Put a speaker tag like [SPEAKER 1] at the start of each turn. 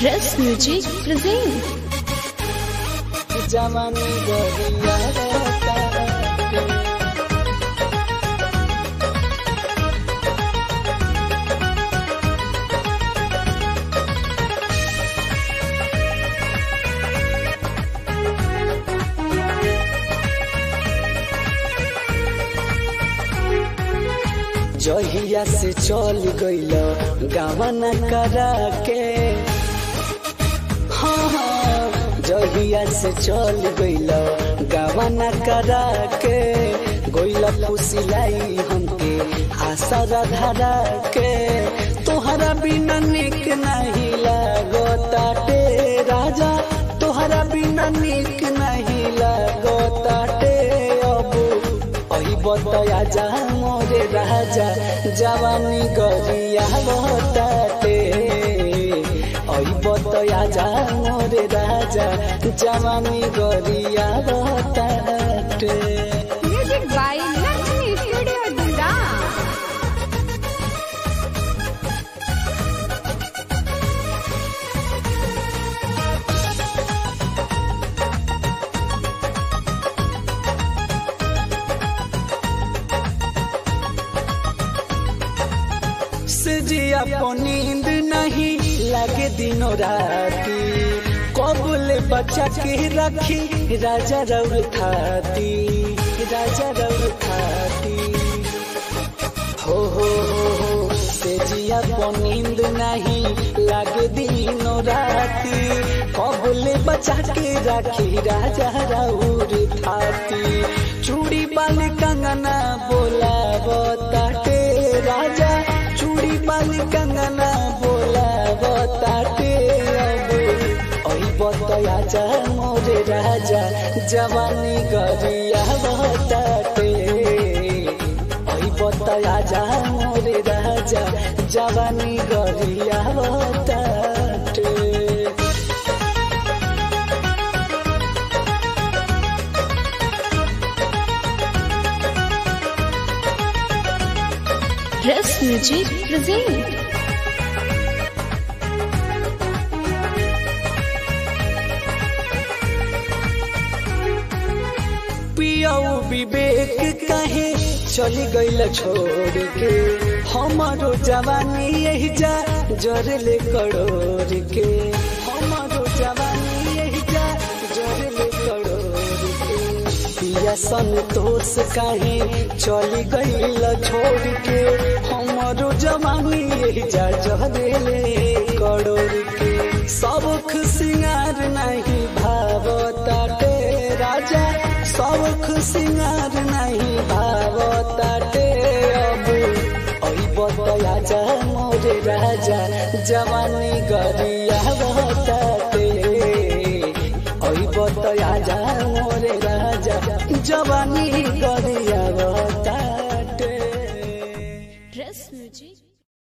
[SPEAKER 1] Dress Music present
[SPEAKER 2] जवानी गरिया रहता जहिया से चल गइल गावना करा के हाँ हाँ जहिया से चल गइल गावना करा के गइल फुसिलाई हमके आशा धरा के तोहरा बिना निक नहीं लागताटे राजा तोहरा बिना निक नहीं लागताटे अब अही बतया जा मोरे राजा जवानी गरिया बताते अही बतया जा मोरे राजा जवानी गरिया बताते
[SPEAKER 3] Music by Lakshmi Studio Dunda.
[SPEAKER 2] से जिया को नींद नहीं लगे दिनों राती कबूल बच्चा के रखी राजा रउल खाती राजा रउल खाती हो हो हो हो से जिया को नींद नहीं लगे दिनों राती कबूल बच्चा के रखी राजा रउल खाती चूड़ी बाल कंगना बोला बताते राजा चूड़ी बाल कंगना बोला बताते अब ओई बतया जा मोरे राजा जवानी गरिया बताते ओई बतया जा मोरे राजा जवानी गरिया बताते
[SPEAKER 1] Dress Music present
[SPEAKER 2] पियाऊ विवेक कहे चली गईल छोड़ के हमारो जवानी यही जा जरले करोड़ के हमारो जवानी यही जा जरले करोड़ के पिया संतोष कहे चली गईल छोड़ के हमारो जवानी यही जा जरले करोड़ के सबक सिंगार नहीं भावताटे राजा सबक सिंगार नहीं भावताटे अब ओई बतया जा मोरे राजा जवानी गरिया बताते ओई बतया जा मोरे राजा जवानी